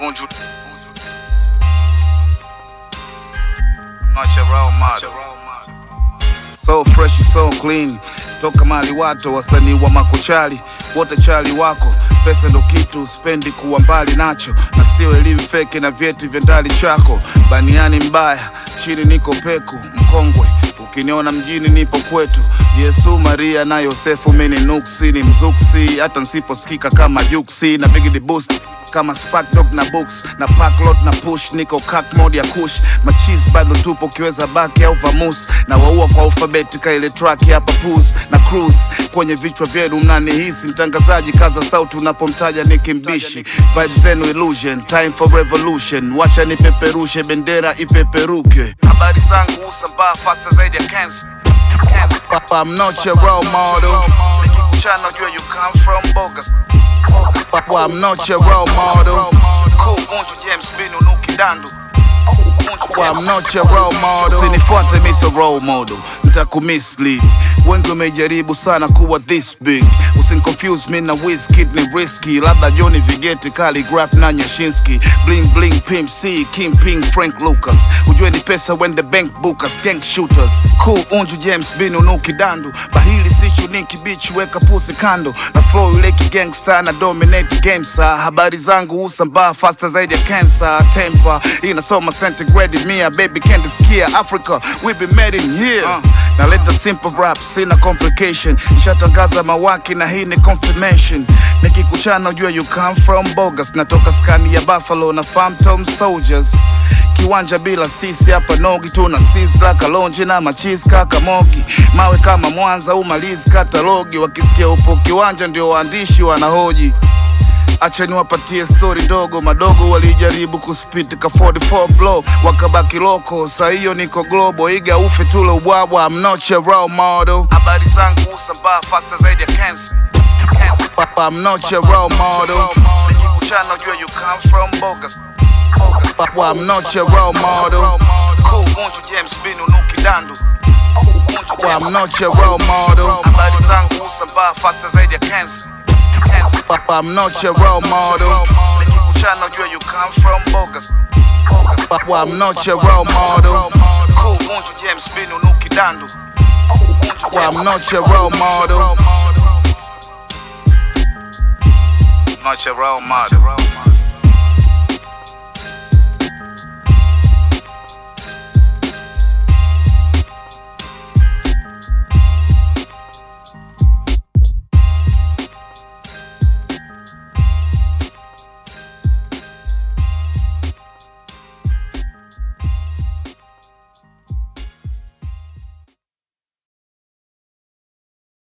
Unju. Not your role model. So fresh, so clean, toka mali wato wasanii wa makochali wote chali wako, pesa ndo kitu spendi kuwa mbali nacho, na sio elimu feki na vyeti vya ndali chako. Baniani mbaya, chini niko peku mkongwe, ukiniona mjini nipo kwetu. Yesu Maria na Yosefu, mini nuksi ni mzuksi, hata nsiposikika kama juksi na big the boost kama spark dog na books na packlot na push niko kak mode ya kush machis bado tupo ukiweza baki au vamus na waua kwa alfabeti ka ile track hapa pus na cruise kwenye vichwa vyenu mnanihisi mtangazaji kaza sauti unapomtaja nikimbishi vibes zenu illusion time for revolution wacha nipeperushe bendera ipeperuke habari zangu usambaa faster zaidi ya cancer Papa, I'm not your role model. Nikikuchana jua you come from bogus. Papa, I'm not your role model. Cool, Unju James Binu Nuki Dandu. Papa, I'm not your role model. Usinifuate mi so role model, nitakumislead. Wengi wamejaribu sana kuwa this big. Usinconfuse mi na Wizkid ni risky, labda Johnny Vigeti, Calligraph na Nyashinsky. Bling bling, Pimp C, Kingpin, Frank Lucas. Ujue ni pesa when the bank bookers, gang shooters. Cool, Unju James Binu Nuki Dandu. Bahili si chuniki bitch, weka pusi kando. Na flow yule gangsta na dominate game sa. Habari zangu usambaa faster zaidi ya cancer. Temper inasoma centigrade mia, baby can't skia Africa, we been made in here. Uh, naleta simple rap, sina complication. Nishatangaza mawaki na hii ni confirmation. Nikikuchana ujue you come from bogus. Natoka skani ya Buffalo na Phantom Soldiers kiwanja bila sisi hapa nogi tuna sisla kalonji na machisi kaka mogi mawe kama Mwanza umalizi katalogi wakisikia upo kiwanja ndio waandishi wanahoji acha niwapatie stori ndogo madogo walijaribu kuspit ka 44 blow wakabaki loko saa hiyo niko globo iga ufe tule ubwabwa I'm not your role model habari zangu usambaa faster zaidi ya cancer Papa, I'm not your role model nikikuchana ujue you come from bogus Papa, I'm not your role model cool Unju James Binu Nuki Dandu Papa, I'm not your role model habari zangu usambaa faster zaidi ya cancer Papa, I'm not your role model. Nikikuchana ujue you come from bogus. Papa, I'm not your role model. Cool, Unju James Binu Nuki Dandu. Papa, I'm not your role model. Not your role model.